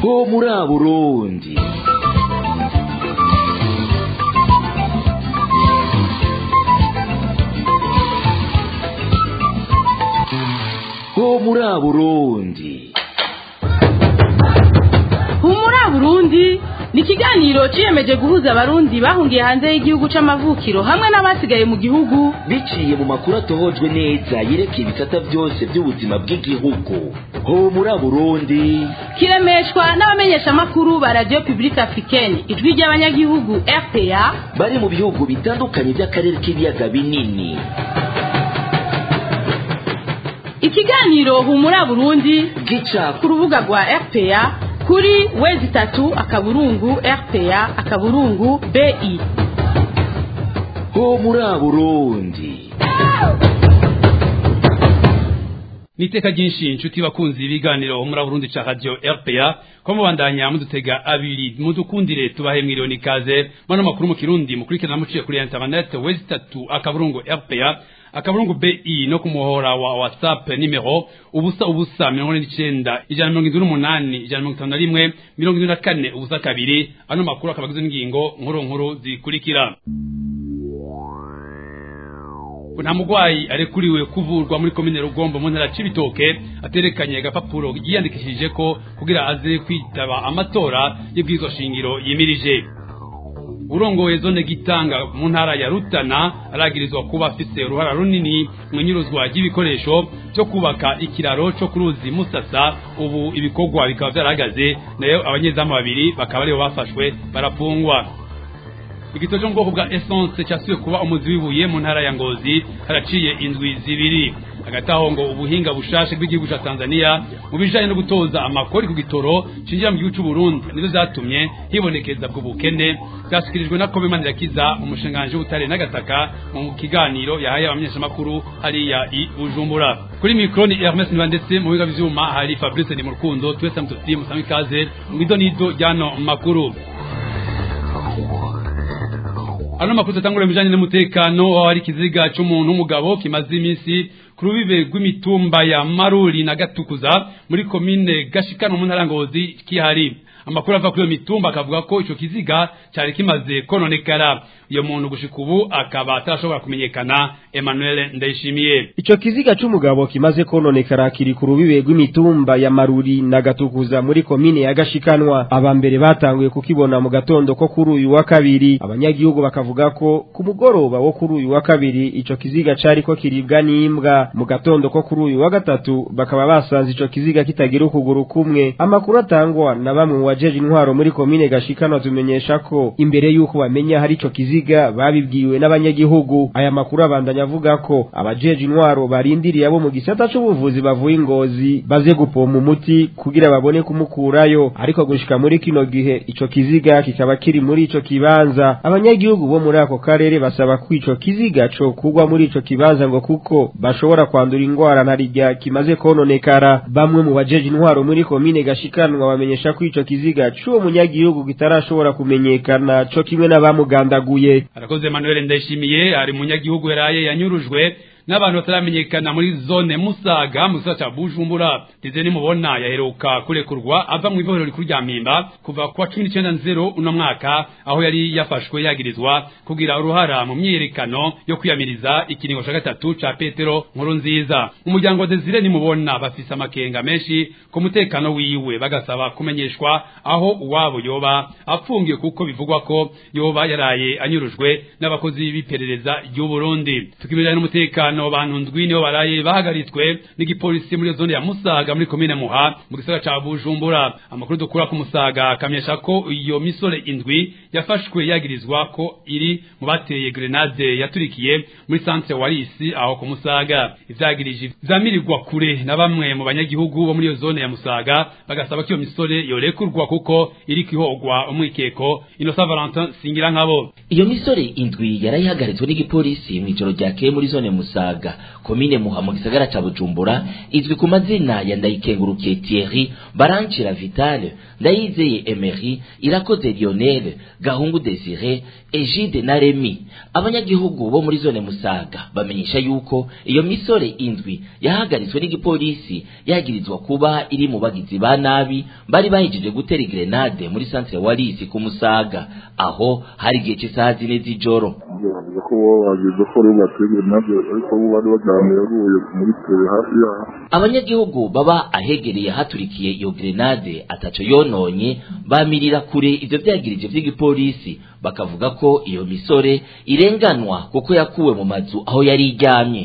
ho muri Burundi ho muri Burundi humura burundi ni ikiganiro ciyemeje guhuza abarundi bahungiye hanze y'igihugu c'amavukiro hamwe n'abasigaye mu gihugu biciye mu makuru atohojwe neza yerekeye ibisata byose by'ubuzima bw'igihugu ho muri Burundi kiremeshwa n'abamenyeshamakuru ba radio publique africaine ijwi ry'abanyagihugu rpa bari mu bihugu bitandukanye by'akarere k'ibiyaga binini ikiganiro humura burundi gica ku rubuga rwa rpa kuri wezi itatu akaburungu rpa akaburungu bi ho muri Burundi niteka ryinshi inshuti bakunzi ibiganiro muri Burundi ca radio RPA ko mubandanya mudutega abiri mudukundire tubahe mwiriwe nikaze mano makuru mu kirundi mukurikirana muciye kuri internet wezi tatu akaburungu RPA akaburungu BI no kumuhora wa WhatsApp nimero ubusa ubusa mirongo ine n'icenda ijana mirongo indwi n'umunani ijana mirongo itanu na rimwe mirongo indwi na kane ubusa kabiri ano makuru akaba agizwe n'ingingo nkuru nkuru zikurikira nta mugwayi arekuriwe kuvurwa muri komine rugombo mu ntara cibitoke aterekanye agapapuro yiyandikishije ko kugira aze kwitaba amatora y'ibwirizwa shingiro yimirije urongoye zone gitanga mu ntara ya rutana aragirizwa kuba afise uruhara runini mu nyuruzwa ry'ibikoresho byo kubaka ikiraro cyo ku ruzi musasa ubu ibikorwa bikaba vyarahagaze nayo abanyezamu babiri bakaba aribo bafashwe barafungwa igito cyo mu bwoko bwa essence cyasubiye kuba umuzi w'ibuye mu ntara ya ngozi haraciye indwi zibiri hagati aho ngo ubuhinga bushashe bw'igihugu cya tanzania mu bijanye no gutoza amakori ku gitoro cinjira mu gihugu cy'u burundi nivyo vyatumye hibonekeza bwo bukene vyashikirijwe na kobe manirakiza umushinganji w'ubutare n'agataka mu kiganiro yahaye abamenyeshamakuru hariya i bujumbura kuri mikro ni hermes niba ndetse mu biga vyuma hari fabrice ni mu rukundo twese mututi musame ikaze mwido nido ryano makuru ano makuru atangura bijanye n'umutekano aho hari ikiziga c'umuntu w'umugabo kimaze iminsi ku rubibe rw'imitumba ya maruri na gatukuza muri komine gashikano mu ntara ngozi kihari amakuru ava kuri iyo mitumba akavuga ko ico kiziga cari kimaze kononekara iyo muntu gushika ubu akaba atarashobora kumenyekana Emmanuel Ndayishimiye Ico kiziga c'umugabo kimaze kononekara kiri ku rubibe rw'imitumba ya Maruri na Gatukuza muri komine ya Gashikanwa abambere batanguye kukibona mu gatondo ko kuri uyu wa kabiri abanyagihugu bakavuga ko ku mugoroba wo kuri uyu wa kabiri ico kiziga cari ko kiribwa n'imbwa mu gatondo ko kuri uyu wa gatatu bakaba basanze ico kiziga kitagira ukuguru kumwe amakuru atangwa na bamwe mu bajeje intwaro muri komine Gashikanwa tumenyesha ko imbere yuko bamenya hari ico kiziga babibwiwe n'abanyagihugu aya makuru abandanya avuga ko abajeje intwaro barindiriye abo mu gisata c'ubuvuzi bavuye ingozi baze gupompa umuti kugira babone kumukurayo ariko gushika muri kino gihe ico kiziga kikaba kiri muri ico kibanza abanyagihugu bo muri ako karere basaba ko ico kiziga co kugwa muri ico kibanza ngo kuko bashobora kwandura ingwara ntarirya kimaze kononekara bamwe mu bajeje intwaro muri komine gashikanwa bamenyesha ko ico kiziga c'uwo munyagihugu kitarashobora kumenyekana co kimwe n'abamugandaguye arakoze Emmanuel Ndayishimiye ari munyagihugu yaraye yanyurujwe n'abantu bataramenyekana muri zone Musaga mu gisagara ca Bujumbura ndize nimubona yaheruka kurekurwa ava mu ibohero rikuru rya Mpimba kuva kwa 19 uno mwaka aho yari yafashwe yagirizwa kugira uruhara mu myiyerekano yo kwiyamiriza ikiringo ca gatatu ca Petero nkuru nziza umuryango wa Desire nimubona bafise amakenga menshi ku mutekano wiwe bagasaba kumenyeshwa aho uwabo yoba apfungiye kuko bivugwa ko yoba yaraye anyurujwe n'abakozi b'iperereza ry'u Burundi tukibirana n'umutekano batanu bantu ndwi nibo baraye bahagaritswe n'igipolisi muri zone ya Musaga muri komine Muha mu gisagara ca Bujumbura amakuru dukura ku Musaga akamenyesha ko iyo misore indwi yafashwe yagirizwa ko iri mu bateye grenade yaturikiye muri centre Warisi aho ku Musaga ivyagirije vyamirirwa kure na bamwe mu banyagihugu bo muri iyo zone ya Musaga bagasaba ko iyo misore yorekurwa kuko iri kwihogwa umwikeko Innocent Valentin singira nkabo iyo misore indwi yarayihagaritswe n'igipolisi mu ijoro ryakeye muri zone Musaga musaga komine muha mu gisagara ca bujumbura izwi ku mazina ya ndayikengurukiye thierry barancira vitale ndayizeye emery irakoze lionel gahungu desire egide na remi abanyagihugu bo muri zone musaga bamenyesha yuko iyo misore indwi yahagaritswe n'igipolisi yagirizwa kuba iri mu bagizi ba nabi bari bahejeje gutera grenade muri centre walisi ku musaga aho hari igihe cy'isaha zine z'ijoro bavuga ko bo bagize ko rero bateye grenade ariko bo bari baganira yaguye muri tere hafi yaho abanyagihugu baba ahegereye haturikiye iyo grenade ataco yononye bamirira kure ivyo vyagirije vy'igipolisi bakavuga ko iyo misore irenganwa kuko yakuwe mu mazu aho yari iryamye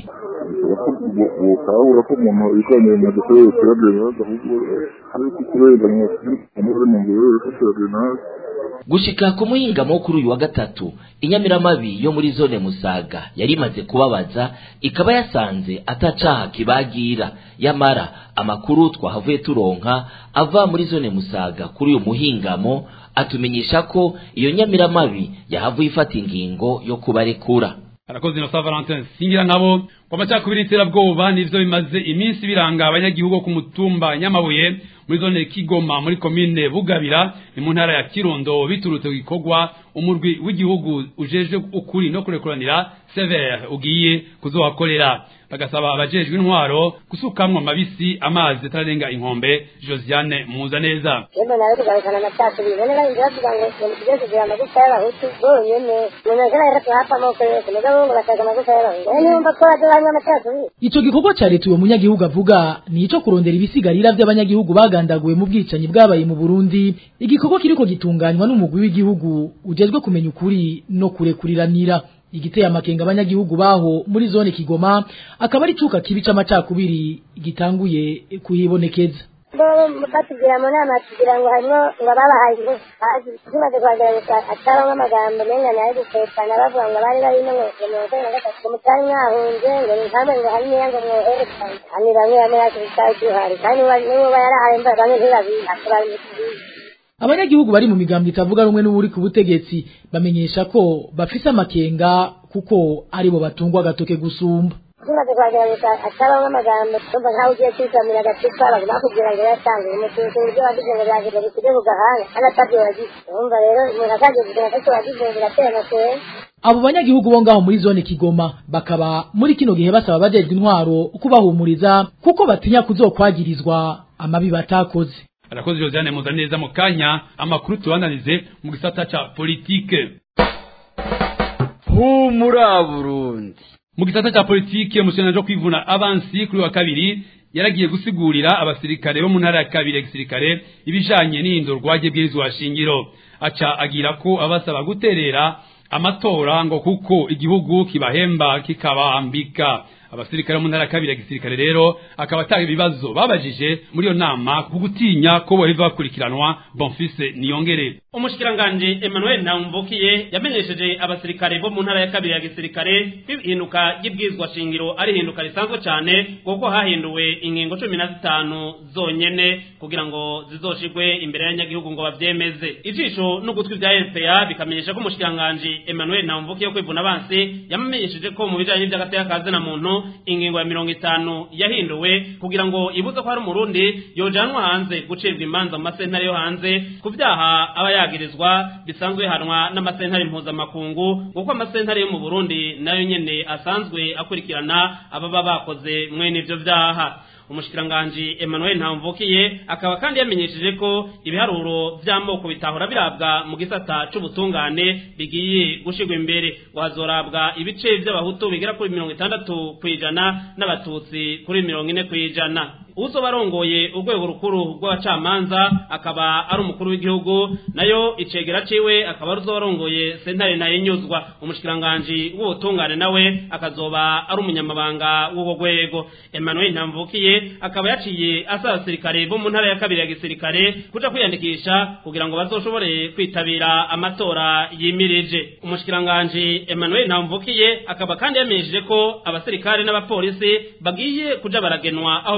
ukabura ko umuntu yikoranye mu mazu yo gutera grenade ahubwo ariko kurenganywa muri mu ngoro yo gutera grenade gushika ku muhingamo kuri uyu wa gatatu inyamiramabi yo muri zone musaga yari imaze kubabaza ikaba yasanze atacaha kibagira yamara amakuru twahavuye turonka ava muri zone musaga kuri uyu muhingamo atumenyesha ko iyo nyamiramabi yahavuye ifata ingingo yo kubarekura arakoze inosa valentin singira nabo ngo amacakubiri y'iterabwoba nivyo bimaze iminsi biranga abanyagihugu ku mutumba nyamabuye muri zone kigoma muri komine bugabira ni mu ntara ya kirundo biturutse ku gikorwa umurwi w'igihugu ujejwe ukuri no kurekuranira severe ugiye kuzohakorera bagasaba abajejwe intwaro gusukamwo amabisi amazi atararenga inkombe josiane muza neza Yemwe nawe kugarukana amacakubiri bene bari bavuga ngo ibintu byose bya amagufa y'abahutu bonyene umuntu ashobora rero kuhapfa amoko yose mugabo ngo bashaka amagufa y'abahutu rero niwumva ko baje banywa amacakubiri Ico gikorwa ca leta uwo munyagihugu avuga ni ico kurondera ibisigarira vy'abanyagihugu bagandaguwe mu bwicanyi bwabaye mu Burundi igikorwa kiriko gitunganywa n'umugwi w'igihugu ujejwe kumenya ukuri no kurekuriranira igiteye amakenga abanyagihugu baho muri zone Kigoma akaba ari cuka kibi c'amacakubiri gitanguye kuhibonekeza bo batubwira mu nama tugira ngo harimo ngo ababahaye ingufu hasi tumaze kuhagera gusa ataronka amagambo menga nayo gukekana bavuga ngo bari bari no mu mirongo ine na gatatu ngo mutari mwahunze ngo ni nkamwe ngo hari niya ngo mwoherekane kandi bamwe bamwe yacu bitari duhari kandi n'uwo yarahaye imbaga bamwe ntibabizi akabari mu kibizi abanyagihugu bari mu migambo itavuga rumwe n'uburi ku butegetsi bamenyesha ko bafise amakenga kuko aribo batungwa agatoke gusumba tumaze kuhagera gusa ataronka amagambo tumva nkaho ugiye kwisamira agacupa baguma bakubwira ngo yasanze umututu ibyo wagize ngo byagize bikujye ku gahanga kandi atabyo wagize urumva rero umuntu akagiye kugira ngo icyo wagize biratera amakenga abo banyagihugu bo ngaho muri zone Kigoma bakaba muri kino gihe basaba abajejwe intwaro kubahumuriza kuko batinya kuzokwagirizwa amabi batakoze arakoze josiane muza neza mu kanya amakuru tubananize mu gisata ca politike humura burundi mu gisata ca politike umushinga wo kwivuna abansi kuri wa kabiri yaragiye gusigurira abasirikare bo mu ntara ya kabiri ya gisirikare ibijanye n'ihindurwa ry'ibwirizwa shingiro aca agira ko abasaba guterera amatora ngo kuko igihugu kibahemba kikabambika abasirikare mu ntara ya kabiri ya gisirikare rero akaba atanga ibibazo babajije muri iyo nama ku gutinya ko boheva bakurikiranwa bonfise niyongere umushikiranganje Emmanuel Ntamvukiye yamenyesheje abasirikare bo mu ntara ya kabiri ya gisirikare ko ihinduka ry'ibwizwa shingiro ari ihinduka risanzwe cyane kuko hahinduwe ingingo cumi na zitanu zonyene kugira ngo zizoshigwe imbere y'abanyagihugu ngo bavyemeze ijisho n'ugutwi vya RPA bikamenyesha ko umushikiranganje Emmanuel Ntamvukiye wo kwivuna abansi yamenyesheje ko mu bijanye n'ivy'agateka kazi na muntu ingingo ya mirongo itanu yahinduwe kugira ngo ibuze ko hari umurundi yojanwa hanze gucibwa imanza mu masentare yo hanze ku vyaha aba yagirizwa bisanzwe hanwa n'amasentare mpuzamakungu kuko amasentare yo mu Burundi nayo nyene asanzwe akurikirana ababa bakoze mwene ivyo vyaha umushikiranganji Emmanuel Ntamvukiye akaba kandi yamenyesheje ko ibiharuro vy'amoko bitahora birabwa mu gisata c'ubutungane bigiye gushirwa imbere wazorabwa ibice vy'abahutu bigera kuri mirongo itandatu kw'ijana n'abatutsi kuri mirongo ine kw'ijana uzoba arongoye urwego rukuru rw'abacamanza akaba ari umukuru w'igihugu nayo icegera ciwe akaba ari uzoba arongoye sentare nayo nyuzwa umushikiranganji w'ubutungane nawe akazoba ari umunyamabanga w'urwo rwego Emmanuel Ntamvukiye akaba yaciye asaba abasirikare bo mu ntara ya kabiri ya gisirikare kuja kwiyandikisha kugira ngo bazoshobore kwitabira amatora yimirije umushikiranganji Emmanuel Ntamvukiye akaba kandi yamenyesheje ko abasirikare n'abapolisi bagiye kuja baragenwa aho bikenewe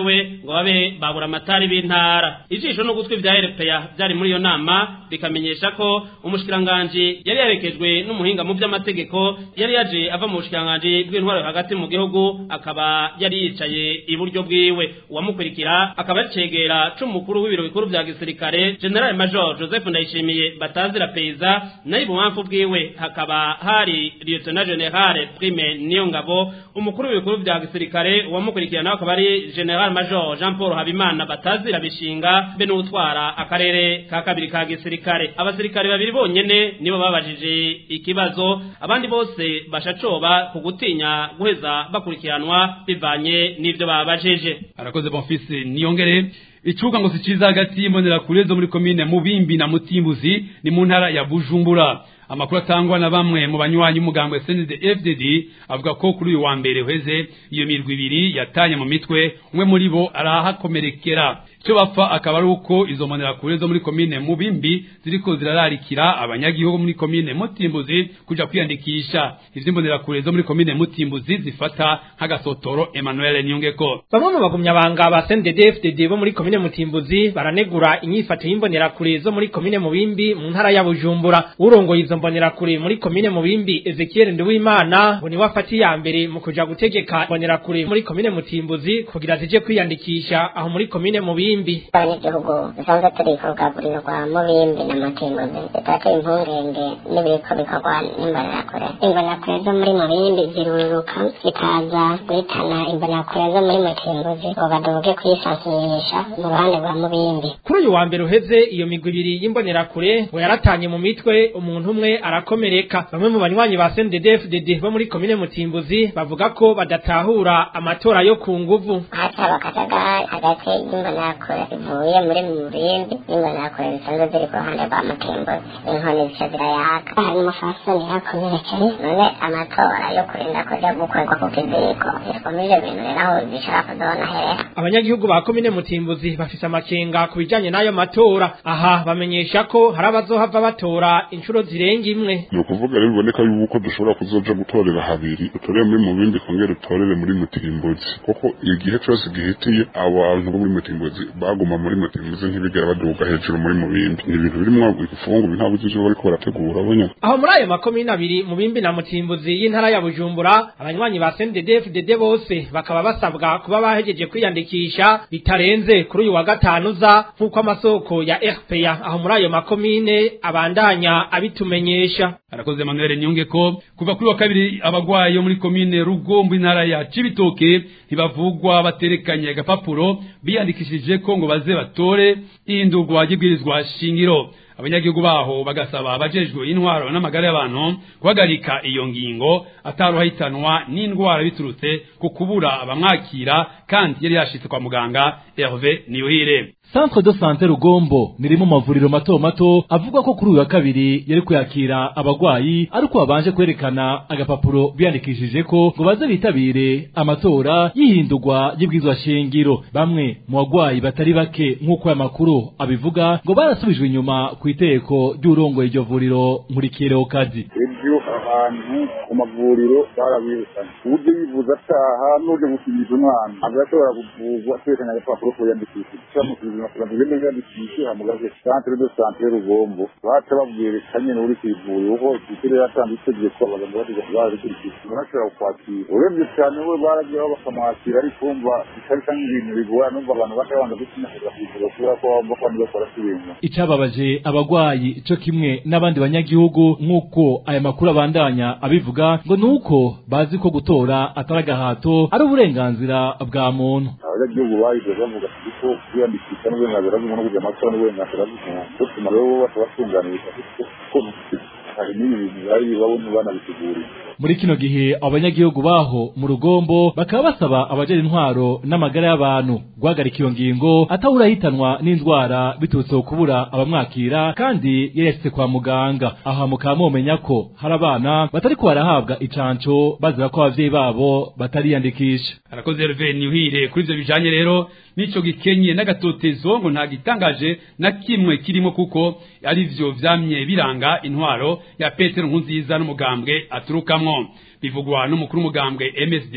batowe ngo babe babura amatari b'intara ijisho n'ugutwi vya RPA byari muri iyo nama bikamenyesha ko umushikiranganje yari yarekejwe n'umuhinga mu by'amategeko yari yaje ava mu bushikiranganje bw'intwaro hagati mu gihugu akaba yari yicaye iburyo bwiwe uwamukurikira akaba yacegera c'umukuru w'ibiro bikuru vya gisirikare General Major Joseph Ndayishimiye batazira peiza nayo ibumamfu bwiwe hakaba hari Lieutenant General Prime Niyongabo umukuru w'ibikuru vya gisirikare uwamukurikira nawe akaba ari General Major Jean Paul Habimana batazira bishinga be n'utwara akarere ka kabiri ka gisirikare abasirikare babiri bonyene nibo babajije ikibazo abandi bose bashacoba ku gutinya guheza bakurikiranwa bivanye n'ivyo babajije arakoze bonfise niyongere icuka ngo si ciza hagati y'imbonerakure zo muri komine mubimbi na mutimbuzi ni mu ntara ya bujumbura amakuru atangwa na bamwe mu banywanyi umugambwe SND FDD avuga ko kuri uyu wa mbere uheze iyo mirwi ibiri yatanye mu mitwe umwe muri bo arahakomerekera icyo bapfa akaba ari uko izo mbonerakure zo muri komine mubimbi ziriko zirararikira abanyagihugu muri komine mutimbuzi kuja kwiyandikisha ivyo imbonerakure zo muri komine mutimbuzi zifata nk'agasotoro Emmanuel Nyongeko bamwe mu bagumyabanga ba CNDD-FDD bo muri komine Mutimbuzi baranegura inyifato y'imbonerakure zo muri komine Mubimbi mu ntara ya Bujumbura urongoye izo mbonerakure muri komine Mubimbi Ezekiel Nduwimana ngo ni wafati ya mbere mu kuja gutegeka imbonerakure muri komine Mutimbuzi kugira zije kwiyandikisha aho muri komine Mubimbi abanyagihugu dusanzwe turi ku rugaburirwa mubimbi na mutimbuzi bitateye impungenge n'ibiriko bikorwa n'imbonerakure imbonerakure zo muri mubimbi ziruruka zikaza guhitana imbonerakure zo muri mutimbuzi ngo baduge kwisansirisha mu ruhande rwa mubimbi kuri uyu wa mbere uheze iyo migwi ibiri y'imbonerakure ngo yaratanye mu mitwe umuntu umwe arakomereka bamwe mu banywanyi ba CNDD-FDD bo muri komine Mutimbuzi bavuga ko badatahura amatora yo ku nguvu hataba akajagari hagati y'imbonerakure ivuye muri mubimbi n'imbonerakure zisanzwe ziri ku ruhande rwa mutimbuzi inkoni zica zirayaka hari umufasoni yakomerekeye none amatora yo kurinda kuja gukorerwa ku kiziriko zikomije ibintu rero aho zishobora kuzona herera abanyagihugu ba komine Mutimbuzi bafise amakenga ku bijanye n'ayo matora aha bamenyesha ko hari abazohava batora inshuro zirenga imwe ni ukuvuga rero biboneka yuko dushobora kuzoja gutorera habiri utorere muri mubindi kongera utorere muri mutimbuzi kuko igihe cyose gihitiye abantu bo muri mutimbuzi baguma muri mutimbuzi ntibigera baduga hejuru muri mubindi ni ibintu birimwo ifungu nta bujiji bariko barategura bonya aho muri ayo makomine abiri Mubimbi na Mutimbuzi y'intara ya Bujumbura abanywanyi ba CNDD-FDD bose bakaba basabwa kuba bahejeje kwiyandikisha bitarenze kuri uyu wa gatanu za nk'uko amasoko ya RPA aho muri ayo makomine abandanya abitumenyesha arakoze Emmanuel Nyongeko kuva kuri wa kabiri abagwayi yo muri komine Rugombo intara ya Cibitoke ntibavugwa baterekanye agapapuro biyandikishije ko ngo baze batore ihindurwa ry'ibwirizwa shingiro abanyagihugu baho bagasaba abajejwe intwaro n'amagara y'abantu guhagarika iyo ngingo ataruhahitanwa n'indwara biturutse ku kubura abamwakira kandi yari yashitse kwa muganga Hervé Niyuhire Centre de Santé Rugombo ni rimwe mu mavuriro mato mato avuga ko kuri uyu wa kabiri yari kuyakira abagwayi ariko babanje kwerekana agapapuro biyandikishije ko ngo baze bitabire amatora y'ihindurwa ry'ibwizwa shingiro bamwe mu bagwayi batari bake nk'uko aya makuru abivuga ngo barasubijwe inyuma ku iteko ry'urongoye iryo vuriro nkurikire kazi ibyo abantu ku mavuriro barabirukanye uburyo yivuza ataha n'uburyo gukinisha umwana ntabwo yashobora kuvurwa twerekanye agapapuro ko yandikishije turamusubiza amafaranga ugende yandikishe hamugaze centre de santé rugombo baca babwerekanye n'uri ku ivuriro kuko ikirere yatanze itegeko abaganga bategeka barabikurikiza barashobora kukwakira urebye cyane we baragiyeho bakamwakira ariko wumva bikarisa nk'ibintu bigora numva abantu batabanza gusinyakira ku ivuriro kubera ko bumva ko niba bakora ibintu icababaje abagwayi co kimwe n'abandi banyagihugu nk'uko aya makuru abandanya abivuga ngo nuko bazi ko gutora atari agahato ari uburenganzira bwa muntu abanyagihugu bahize bavuga ko kwiyandikisha n'uburenganzira bw'umuntu no kujya amatora n'uburenganzira bw'umuntu bituma rero bose batunganirizwa kuko hari n'ibi bintu bari babona banabiteguriye muri kino gihe abanyagihugu baho mu rugombo bakaba basaba abajejwe intwaro n'amagara y'abantu guhagarika iyo ngingo atawurahitanwa n'indwara biturutse ku kubura abamwakira kandi yari yashitse kwa muganga aha mukaba mumenya ko hari abana batari ko barahabwa icanco bazira ko abavyeyi babo batariyandikisha arakoze Hervé Niyuhire kuri ivyo bijanye rero nico gikenye n'agatotezo ngo nta gitangaje na kimwe kirimo kuko ari vyo vyamye biranga intwaro ya Petero Nkunziza n'umugambwe aturukamwo bivugwa n'umukuru umugambwe MSD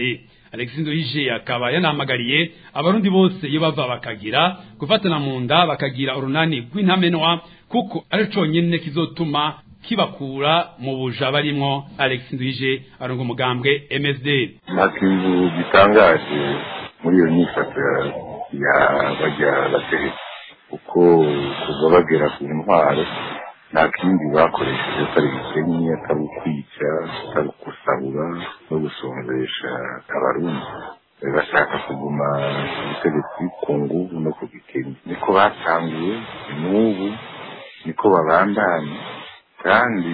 Alexis Nduhije akaba yanahamagariye abarundi bose iyo bava bakagira gufatana mu nda bakagira urunani rw'intamenwa kuko ari conyine kizotuma kibakura mu buja barimwo Alexis Nduhije arongo umugambwe MSD nta kintu gitangaje muri iyo myifato ya bajya bategetsi kuko kuva bagera ku ntwaro nta kindi bakoresheje atari ibikenye atari ukwica atari ukusahura no gusonzesha abarundi bashaka kuguma ubutegetsi ku nguvu no ku gikenye niko batanguye n'ubu niko babandanya kandi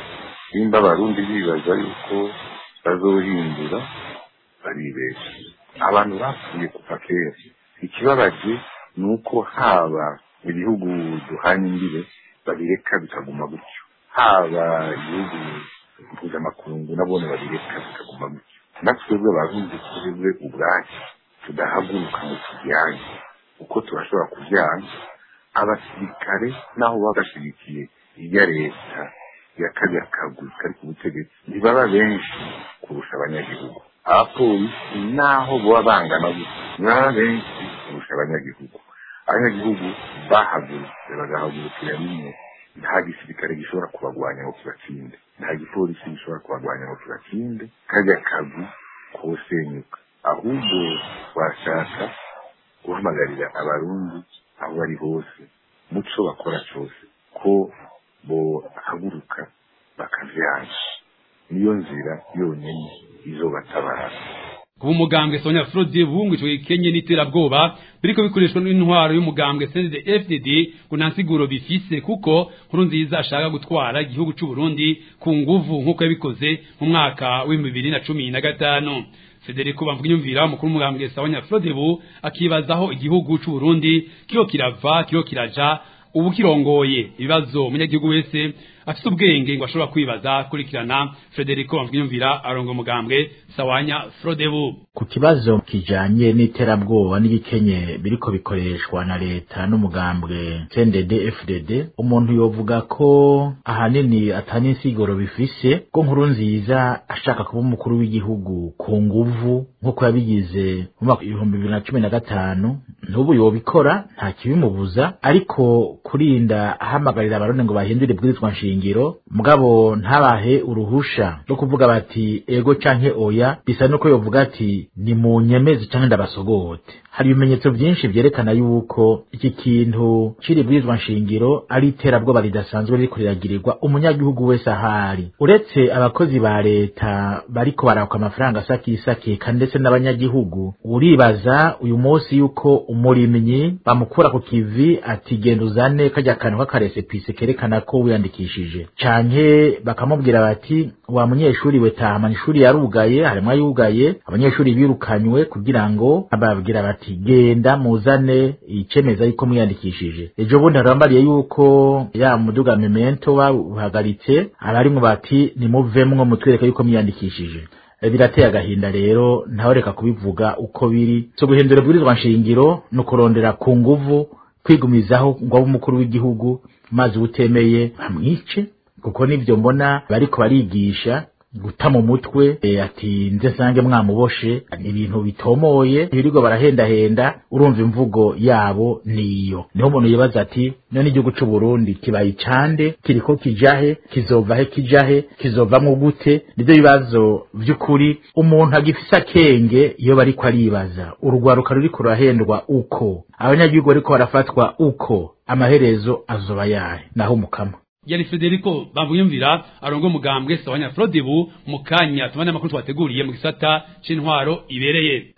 nimba abarundi bibaza yuko bazohindura baribesha abantu bapfuye kuva kera ikibabaje ni uko haba ibihugu duhanye imbere babireka bikaguma gutyo haba ibihugu mpuzamakungu nabone babireka bikaguma gutyo natwebwe abarundi twebwe ubwacu tudahaguruka ngo tujyane uko turashobora kujyana abasirikare naho baba bashyigikiye iya leta ya kariya kagwi kari ku butegetsi ntibaba benshi kurusha abanyagihugu abapolisi naho baba bangana gutya ntibaba benshi kurusha abanyagihugu abanyagihugu bahagurutse bagahagurukira rimwe nta gisirikare gishobora kubagwanya ngo kibatsinde nta gipolisi gishobora kubagwanya ngo kibatsinde kajya kazi kosenyuka ahubwo washaka guhamagarira abarundi aho bari hose muco bakora cyose ko bohaguruka bakavyana niyo nzira yonyine izobatabara kuba umugambwe Sonia Frode bungu ico gikenye n'iterabwoba biriko bikoreshwa n'intwaro y'umugambwe CNDD FDD ngo nta nsiguro bifise kuko nkuru nziza ashaka gutwara igihugu c'u Burundi ku nguvu nk'uko yabikoze mu mwaka w'ibihumbi bibiri na cumi na gatanu Federico Bamvunyumvira umukuru w'umugambwe Sonia Frode bu akibazaho igihugu c'u Burundi kiyo kirava kiyo kiraja ubu kirongoye ibibazo umunyagihugu wese afite ubwenge ngo ashobora kwibaza kurikirana Federico Bamvunyumvira arongo umugambwe Sawanya Frodebu ku kibazo kijanye n'iterabwoba n'ibikenye biriko bikoreshwa na leta n'umugambwe CNDD FDD umuntu yovuga ko ahanini atani insiguro bifise ko nkuru nziza ashaka kuba umukuru w'igihugu ku nguvu nk'uko yabigize mu mwaka ibihumbi bibiri na cumi na gatanu n'ubu yobikora nta kibimubuza ariko kurinda ahamagarira abarundi ngo bahindure ibwirizwa nshingiro mugabo ntabahe uruhusha rwo kuvuga bati ego canke oya bisa nuko yovuga ati ni mu nyemezi canke ndabasogote hari ibimenyetso byinshi vyerekana yuko iki kintu ciri bwirizwa nshingiro ari iterabwoba ridasanzwe ririko riragirirwa umunyagihugu wese ahari uretse abakozi ba leta bariko barakwa amafaranga asakisakika ndetse n'abanyagihugu uribaza uyu munsi yuko umurimyi bamukura ku kivi ati genda uzane kajya kantu k'akaresepise kerekana ko wiyandikishije canke bakamubwira bati wa munyeshuri we tahama ishuri yarugaye harimwo ayugaye abanyeshuri birukanywe kugira ngo ababwira bati genda muzane icemeza yuko mwiyandikishije ejo bundi harambariye yuko ya muduga memento bawuhagaritse abarimwo bati nimuvemwo mutwereke yuko mwiyandikishije birateye agahinda rero ntawe reka kubivuga uko biri so guhindura ibwirizwa nshingiro ni ukurondera ku nguvu kwigumizaho ngo abe umukuru w'igihugu maze utemeye bamwice kuko nibyo mbona bariko barigisha guta mu mutwe e, ati nze sange mwamuboshe ni ibintu bitomoye ibirirwa barahendahenda urumva imvugo yabo niyo niho umuntu yibaza ati none igihugu c'u Burundi kibaye icande kiriko kijahe kizova he kijahe kizovamwo gute nivyo bibazo vy'ukuri umuntu agifise akenge iyo bariko aribaza urugwaruka ruriko rurahendwa uko abanyagihugu bariko barafatwa uko amaherezo azoba yahe naho umukama yari Federico bamuyumvira arongo mugambwe Sawanya Frodebu mukanya tumane makuru twateguriye mu gisata c'intwaro ibereye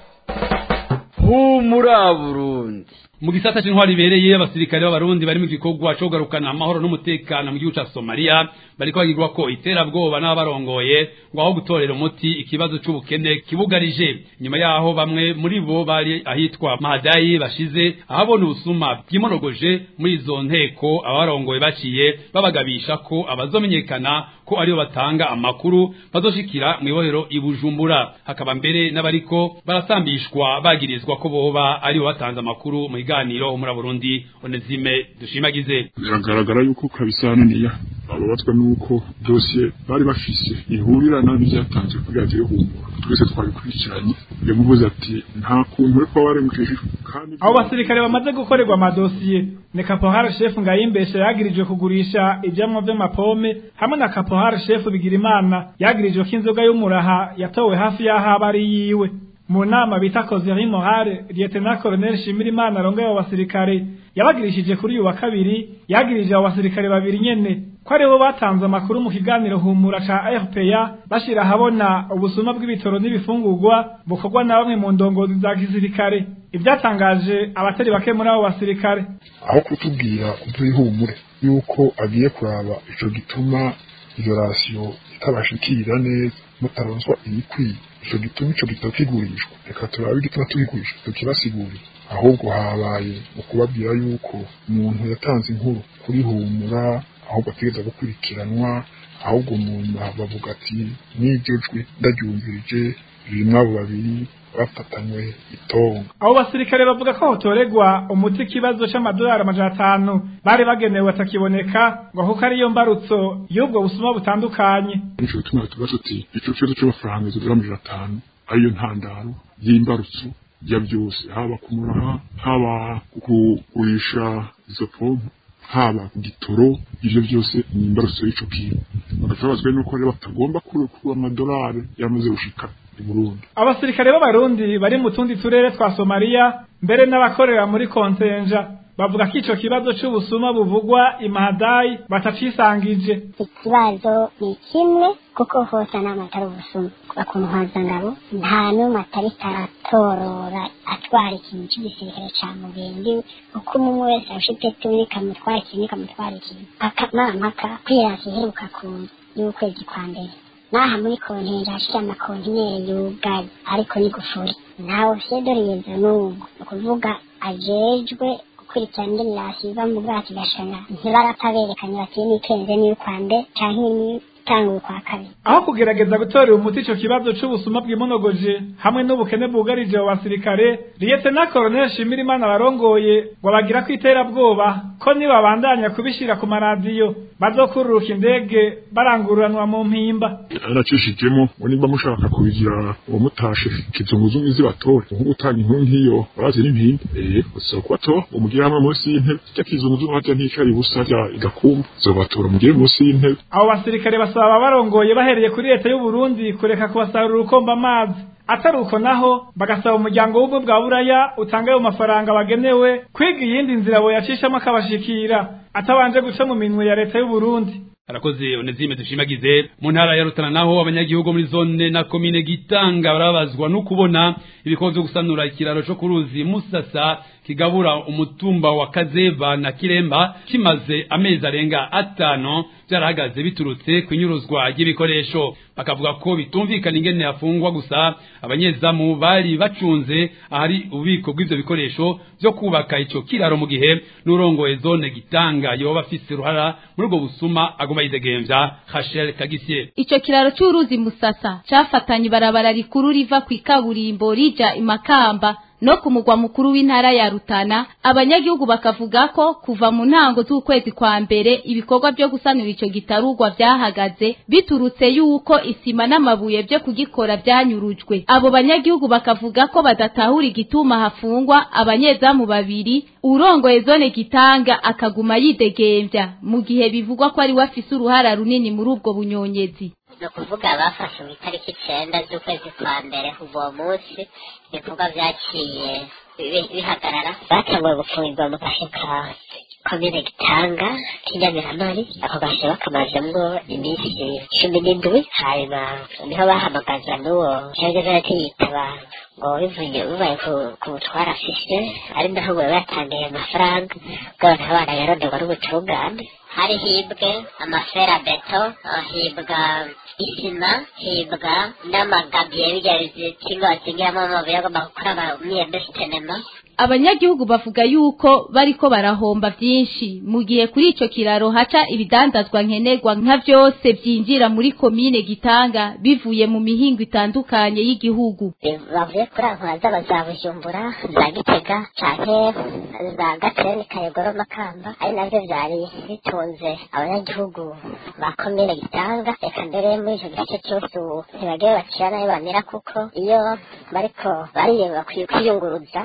humura Burundi mu gisata c'intwaro ibereye abasirikare b'abarundi bari mu gikorwa co kugarukana amahoro n'umutekano mu gihugu ca Somalia bariko bagirwa ko iterabwoba n'abarongoye ngo aho gutorera umuti ikibazo c'ubukene kibugarije nyuma yaho bamwe muri bo bari ahitwa Mahadayi bashize ahabona ubusuma bw'imorogoje muri izo nteko abarongoye baciye babagabisha ko abazomenyekana ko aribo batanga amakuru bazoshikira mu ibohero ibujumbura hakaba mbere n'abariko barasambishwa bagirizwa ko boba aribo batanze amakuru mu biganiro muri Burundi Onezime dushimagize biragaragara yuko kabisa hano babazwa nuko dosiye bari bafise ihurirana n'ivyatanzwe kuri radiyo humura twese twabikurikiranye yamuvuze ati nta kuntu uriko waremukishijwe kandi abo basirikare bamaze gukorerwa amadosiye ni kapohari shefu ngayimbesha yagirijwe kugurisha ivyamwa vy'amapome hamwe na kapohari shefu bigirimana yagirijwe ko inzoga y'umuraha yatowe hafi y'aho aba ari yiwe mu nama bita kozeri morale lieutenant colonel shimirimana arongoye abo basirikare yabagirishije kuri uyu wa kabiri yagirije abo basirikare babiri nyene ko aribo batanze amakuru mu kiganiro humura ca rpa bashira ahabona ubusuma bw'ibitoro n'ibifungurwa bukorwa na bamwe mu ndongozi za gisirikare ibyatangaje abatari bake muri abo basirikare aho kutubwira ihumure yuko agiye kuraba ico gituma iyo rasiyo itabashikira neza mutaronswa ibikwiye ico gituma ico gitabo kigurishwa reka turabe igituma tubigurisha tukibasigurira ahubwo habaye ukubabwira yuko umuntu yatanze inkuru kuri humura ahubwo ategereza gukurikiranwa ahubwo umuntu bavuga ati n'iryo jwi ndaryumvirije rimwe abo babiri bafatanywe itonga abo basirikare bavuga ko hotoregwa umuti ikibazo c'amadolari amajana atanu bari bagenewe atakiboneka ngo kuko ariyo mbarutso y'ubwo busuma butandukanye nico gituma tuba tuti ico kibazo c'amafaranga izo dolari amajana atanu ariyo ntandaro y'imbarutso ya byose haba kumuraha haba kugurisha izo pompo haba ku gitoro ivyo byose ni imbarutso y'ico kintu bagacabazwa nuko rero batagomba kurekura amadolari yamaze gushika i Burundi abasirikare b'abarundi bari mu tundi turere twa Somalia mbere n'abakorera muri kontenja bavuga ko ico kibazo c'ubusuma buvugwa imahadayi batacisangije ikibazo ni kimwe kuko hose n'amatara ubusuma ku ntwazangabo nta n'umwe atari taratorora atwara ikintu cy'igisirikare ca mugendi uko umwe wese afite turi kamutwara ikintu kamutwara ikintu akamamaka kwirasi iheruka ku y'ukwezi kwa mbere naha muri kontineri hashira amakontineri yugaye ariko ni gufuri ntawe fedoriyezo n'ubu ni ukuvuga ajejwe gukurikirana ingenirasi iva mu bwato igashana ntibarapfa berekanye bati n'ikenze n'iy'ukwande canke n'itanguye kwa kabiri aho kugerageza gutorera umuti ico kibazo c'ubusuma bwimonogoje hamwe n'ubukene bwugarije abo basirikare liyetena koroneli shimirimana barongoye ngo bagira ko iterabwoba ko nibabandanya kubishira ku maradiyo bazokururuka indege barangururanwa mu mpimba aracishijemo ngo niba mushaka kubigira uwo mutashe kizunguzungu zibatore nko gutanga inkuru nk'iyo barazi n'impimba eh usaba kubatora umugire hamwe munsi y'intebe cya kizunguzungu hajya nticari busa rya igakumba zobatora mugire munsi y'intebe abo basirikare basaba barongoye bahereye kuri leta y'u Burundi kureka kubasarura urukomba amazi atari uko naho bagasaba umuryango w'ubwo bwa buraya utanga ayo mafaranga bagenewe kwiga iyindi nzira boyacishamo akabashikira atabanje guca mu minwe ya leta y'u Burundi arakoze onezime dushimagize mu ntara ya Rutana naho abanyagihugu muri zone na komine Gitanga barabazwa no kubona ibikorwa byo gusanura ikiraro cyo kuruzi Musasa kigabura umutumba wa Kazeva na Kiremba kimaze amezi arenga atano byarahagaze biturutse kunyuruzwa ry'ibikoresho bakavuga ko bitumvikana ingene yafungwa gusa abanyezamu bari bacunze ahari ububiko bw'ivyo bikoresho byo kubaka ico kiraro mu gihe n'urongoye zone Gitanga yoba afise uruhara muri ubwo busuma aguma yidegemvya Rachel Kagisie Ico kiraro c'uruzi Musasa cafatanye ibarabara rikuru riva ku ikaburimbo rija imakamba no ku mugwa mukuru w'intara ya Rutana abanyagihugu bakavuga ko kuva mu ntango z'ukwezi kwa mbere ibikorwa byo gusanura ico gitarugwa vyahagaze biturutse yuko isima n'amabuye byo kugikora byanyurujwe abo banyagihugu bakavuga ko badatahura igituma hafungwa abanyezamu babiri urongoye zone gitanga akaguma yidegemvya mu gihe bivugwa ko ari we afise uruhara runini muri ubwo bunyonyezi ni ukuvuga bafashe mu itariki icenda z'ukwezi kwa mbere kuva uwo munsi ibikorwa vyaciye bihagarara batanguye gufungirwa mu gace ka komine gitanga k'inyamirantari ako gace bakamazemwo iminsi cumi n'indwi hanyuma niho bahamagaza n'uwo cyageze yitaba ngo bivuye bibaye ku butwara afise ari naho ngo batangiye amafaranga bw'abantu abana yaronderwa n'ubutungane hari hibwe amafera beto hibwa isima hibwa n'amagabiye bijya bizinga bazingiramo amabuye agomba gukora imyembe sinema abanyagihugu bavuga yuko bariko barahomba vyinshi mu gihe kuri ico kiraro haca ibidandazwa nkenerwa nka vyose vyinjira muri komine Gitanga bivuye mu mihingo itandukanye y'igihugu bavuye kuri ankora zaba za bujumbura za gitega canke za gateni kayogoro makamba ari navyo vyari bitunze abanyagihugu ba komine gitanga reka mbere muri ico gice cose ubu ntibagiye bacira nayo bamera kuko iyo bariko bariye bakwiye kwiyunguruza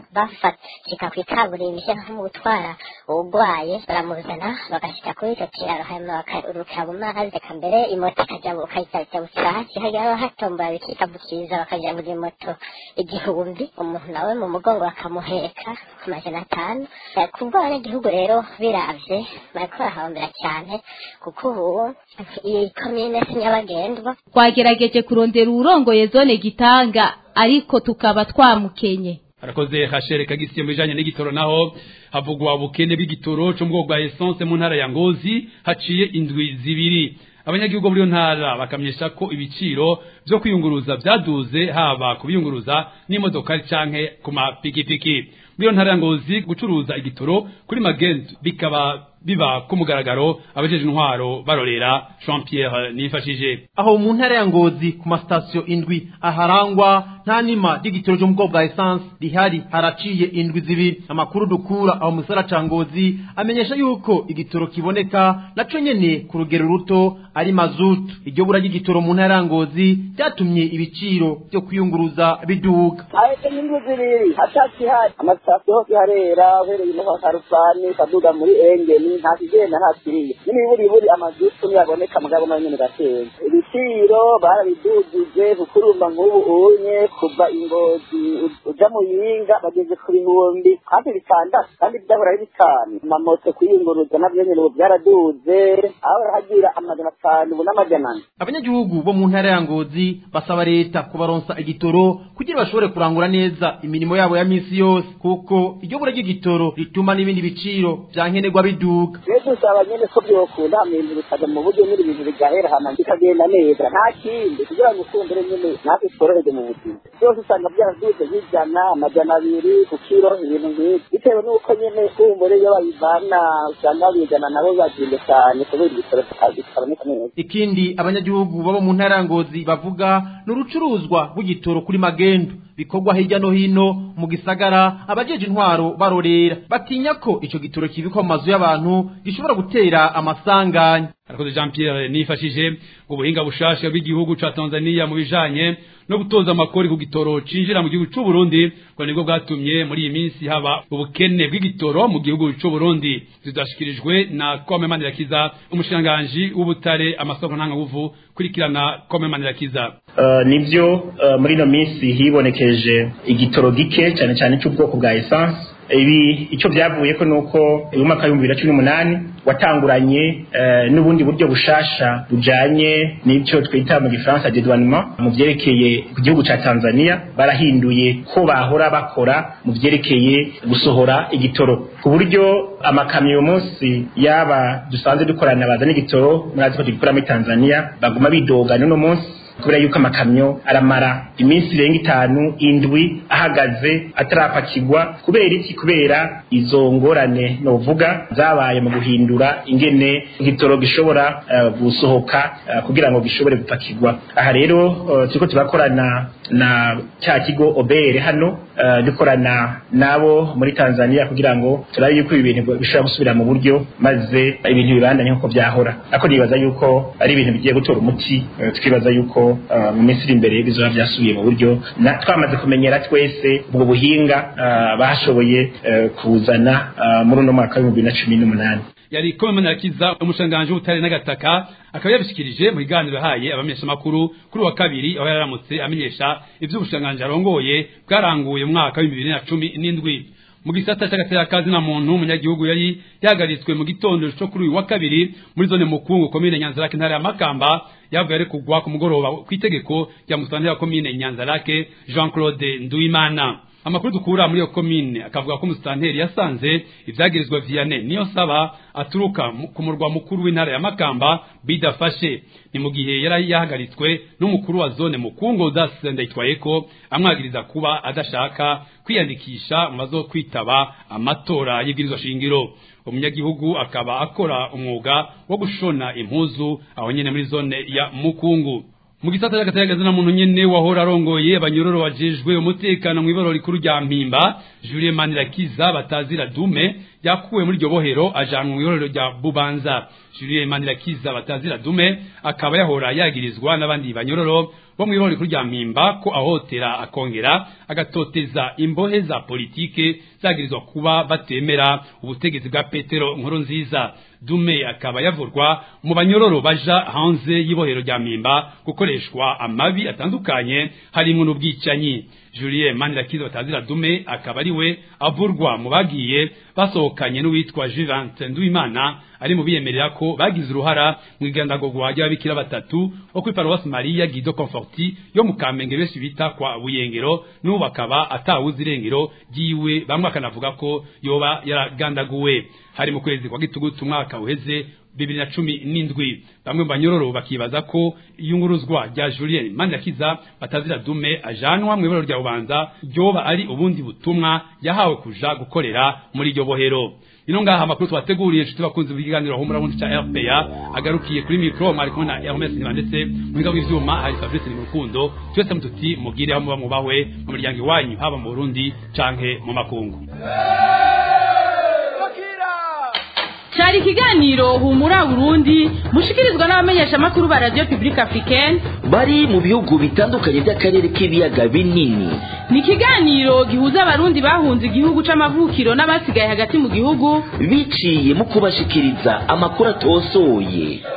bafatika kw'ikaburimbi nko mu gutwara uwugwaye baramuzana bagashika kuri ico kiraro hanyuma bakarukira mu mazi reka mbere imoto ikajabuka ikajabukira hasi hajya hatombora bikikabukiza bakaja buri moto igihumbi umuntu nawe mu mugongo bakamuheka ku majana atanu kubwo abanyagihugu rero biravye bariko barahombera cyane kuko ubu iyi komine si nyabagendwa twagerageje kurondera uwurongoye zone gitanga ariko tukaba twamukenye arakoze hashere kagisiye mu bijanye n'igitoro naho havugwa ubukene bw'igitoro cyo mu bwoko bwa essence mu ntara ya Ngozi haciye indwi zibiri abanyagihugu muri iyo ntara bakamenyesha ko ibiciro byo kwiyunguruza byaduze haba kubiyunguruza n'imodoka canke ku mapikipiki muri iyo ntara ya Ngozi gucuruza igitoro kuri magent bikaba biba ku mugaragaro abajeje intwaro barorera Jean Pierre nifashije aho mu ntara ya Ngozi ku masitasiyo indwi aharangwa nta nima ry'igitoro cyo mu bwoko bwa essence rihari haraciye indwi zibiri amakuru dukura aho mu gisara ca Ngozi amenyesha yuko igitoro kiboneka naco nyene ku rugero ruto ari mazutu iryo bura ry'igitoro mu ntara ya Ngozi ryatumye ibiciro byo kwiyunguruza biduga ahetse n'indwi zibiri hatacihari amasitasiyo hose harera uhereye no harufani kaduga muri engeni nta kigenda nta kiriya n'imiburiburi amazutu ntiyaboneka mugabo nayo nyene gateye ibiciro barabidugije kukurumba nk'ubu unye kuva ingozi uja mu yinga bageze ku bihumbi hafi bitandatu kandi byahora ari bitanu amamoto kwiyunguruza navyo nyene ubu byaraduze aho barahagira amajana atanu ubu n'amajana ane abanyagihugu bo mu ntara ya Ngozi basaba leta kubaronsa igitoro kugira bashobore kurangura neza imirimo yabo ya misi yose kuko iryo bura ry'igitoro rituma n'ibindi biciro vyankenerwa biduga rero dusaba nyene ko byokunda ibintu bikaja mu buryo nyine ibintu bigahera hama bikagenda neza nta kindi kugira ngo ukundere nyene natwe tworoherwe mu buzima byose usanga byaraduze nk'ijana amajana abiri ku kiro ibintu nk'ibyo bitewe n'uko nyene kumbure iyo babivana usanga babizana nabo bazimbe cyane kubera igitoro kitaboneka neza ikindi abanyagihugu baba mu ntara ya Ngozi bavuga ni urucuruzwa rw'igitoro kuri magendu bikorwa hirya no hino mu gisagara abajeje intwaro barorera batinya ko ico gitoro kibikwa mu mazu y'abantu gishobora gutera amasanganya arakoze Jean Pierre nifashije ubuhinga bushasha bw'igihugu ca Tanzania mu bijanye no gutoza amakori ku gitoro cinjira mu gihugu c'u Burundi ngo nibwo bwatumye muri iyi minsi haba ubukene bw'igitoro mu gihugu c'u Burundi zidashikirijwe na Kome Manirakiza umushikiranganji w'ubutare amasoko ntangabuvu kurikirana Kome Manirakiza Uh, nivyo uh, muri ino minsi hibonekeje igitoro gike cyane cyane cy'ubwoko bwa essence ibi icyo byavuye ko nuko uyu mwaka w'ibihumbi bibiri na cumi n'umunani watanguranye uh, n'ubundi buryo bushasha bujanye n'icyo twita mu gifaransa dedouanement mu vyerekeye ku gihugu ca Tanzania barahinduye ko bahora bakora mu vyerekeye gusohora igitoro ku buryo amakamyo munsi yaba dusanzwe dukorana bazana igitoro murazi ko tugikora muri Tanzania baguma bidoga n'uno munsi kubera yuko amakamyo aramara iminsi irenga itanu indwi ahagaze atarapakirwa kubera iki kubera izo ngorane novuga zabaye mu guhindura ingene igitoro gishobora uh, gusohoka uh, kugira ngo gishobore gupakirwa aha rero uh, turiko turakorana na cya kigo obere hano uh, dukorana nabo muri Tanzania kugira ngo turabe yuko ibi bintu bishobora gusubira mu buryo maze ibintu bibandanye nkuko byahora ako nibaza yuko ari ibintu bigiye gutora umuti uh, tukibaza yuko uh, mu minsi iri imbere bizoba byasubiye mu buryo na twamaze kumenyera twese ubwo buhinga uh, bashoboye uh, kuzana uh, muri uno mwaka w'ibihumbi bibiri na cumi n'umunani yari kome manirakiza umushanganji w'ubutare n'agataka akaba yabishikirije mu biganiro yahaye abamenyeshamakuru kuri wa kabiri aho yararamutse amenyesha ivy'ubushanganji arongoye bwaranguye mu mwaka w'ibihumbi bibiri na cumi n'indwi mu gisata c'agatekazi na muntu umunyagihugu yari yahagaritswe mu gitondo co kuri uyu wa kabiri muri zone mukungu komine nyanzarake ntara ya makamba yavuye ari kugwa ku mugoroba kw'itegeko rya musitanteri wa komine nyanzarake jean claude nduwimana amakuru dukura muri iyo komine akavuga ko umusitanteri yasanze ivyagirizwa Vianney niyo saba aturuka ku murwa mukuru w'intara ya Makamba bidafashe ni mu gihe yari yahagaritswe n'umukuru wa zone mukungo dasendayitwaye ko amwagiriza kuba adashaka kwiyandikisha mu bazo kwitaba amatora y'ibwirizwa shingiro umunyagihugu akaba akora umwuga wo gushona impuzu aho nyene muri zone ya mukungu mu gisata cy'agatayagazi na muntu nyene wahora arongoye abanyororo wajejwe umutekano mu ibaro rikuru rya mpimba Julien Manirakiza batazira dume yakuwe muri iryo bohero ajanwa mu iborero rya Bubanza Julien Manirakiza batazira dume akaba yahora yagirizwa n'abandi banyororo bo mu ibaro rikuru rya mpimba ko ahotera akongera agatoteza imbohe za politike zagirizwa kuba batemera ubutegetsi bwa Petero nkuru nziza dume akaba yavurwa mu banyororo baja hanze y'ibohero rya mpimba gukoreshwa amabi atandukanye harimo n'ubwicanyi Julien Manirakiza batazira dume akaba ari we avurwa mu bagiye basohokanye n'uwitwa Juvante Nduwimana ari mu biyemerera ko bagize uruhara mu igandagurwa ry'ababikira batatu bo kuri Paroisse Maria Guido Conforti yo mu Kamenge benshi bita kwa Buyengero n'ubu bakaba atawuzi irengero ryiwe bamwe bakanavuga ko yoba yaragandaguwe hari mu kwezi kwa gitugutu umwaka uheze bibiri na cumi n'indwi bamwe mu banyororo bakibaza ko iyunguruzwa rya Julien Manirakiza batazira dume ajanwa mu ibaro rya Bubanza ryoba ari ubundi butumwa yahawe kuja gukorera muri iryo bohero ino ngaha amakuru twateguriye inshuti bakunze b'ikiganiro humura bundi ca RPA agarukiye kuri micro mwari kumwe na Hermes Nibandetse mu biga bw'ivyuma hari Fabrice Nimurukundo twese mututi mugire aho muba mubahwe mu miryango iwanyu haba mu Burundi canke mu makungu cyari ikiganiro humura burundi mushikirizwa n'abamenyesha amakuru ba radio publique africaine bari mu bihugu bitandukanye by'akarere k'ibiyaga binini ni ikiganiro gihuza abarundi bahunze igihugu c'amavukiro n'abasigaye hagati mu gihugu biciye mu kubashikiriza amakuru atosoye